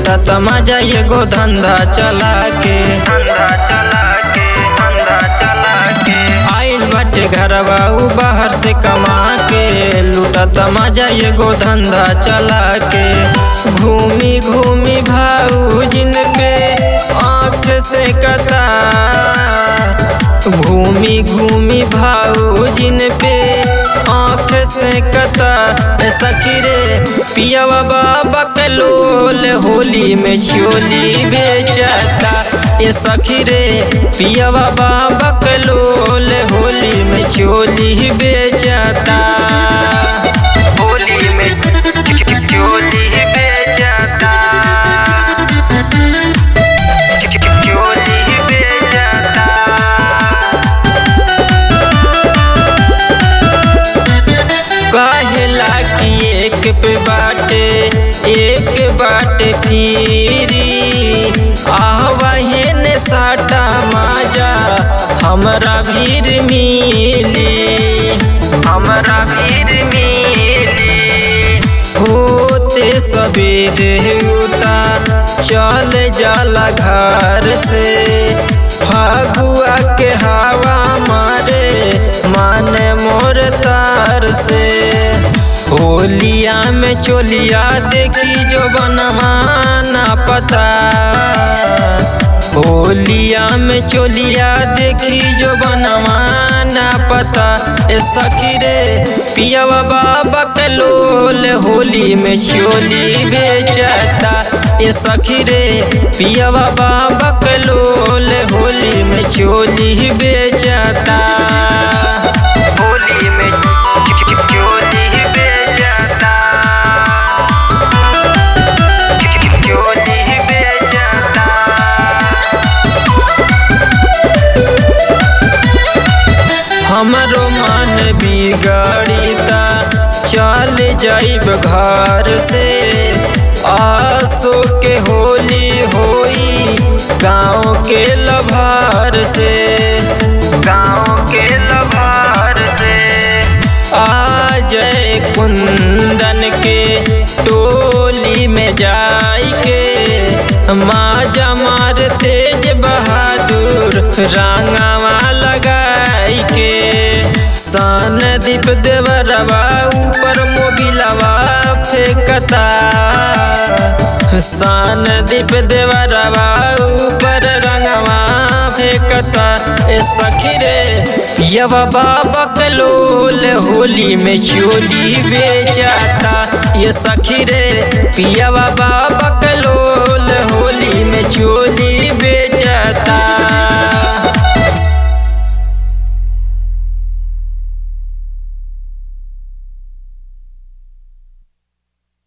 लूटत मजा एगो धंधा चला के धंधा चला के धंधा चला के आइल बाटे घरवा उ बाहर से कमा के लूटत मजा एगो धंधा चला के घूमी घूमी भाऊ जिन पे आँख से कता घूमी घूमी भाऊ जिन पे आँख से कता ए सखी रे पियावा बाबा कलोल होली में छोली बेचता ए सखी रे पियावा बाबा कलोल होली में चोली बेचता होली में चोली बेचता चोली बेचता कहेला कि एक पे बाटे एक बाटे फिरी आहवाहे ने साटा माजा हमरा भीर मिली हमरा भीर मिली होते सवेरे उता चल जाला घर से फागुआ के हवा मारे माने मोर तार से होलिया में चोलिया देखी जो बनवाना पता होलिया में चोलिया देखी जो बनवाना पता ए सखी रे पियावा बाबा कलोल होली में चोली बेचता ए सखी रे पियावा बाबा कलोल होली में चोली बेचता होली में चोली बेचता चोली बेचता हमरो मन बिगड़ीता चल जाइब घर से आसो के होली होई गाँव के लभार से गाँव के लभार से आ जय कुंदन के टोली में जाई के माजा मार तेज बहादुर रांगावा लगाई के सन दीप देवरवा ऊपर मोबिलवा फेंकता सन दीप देवरवा ऊपर रंगवा फेंकता ए सखी रे पियवा बाबा कलोल होली में चोली बेचता ये सखी रे पियवा बाबा कलोल होली में चोली बेच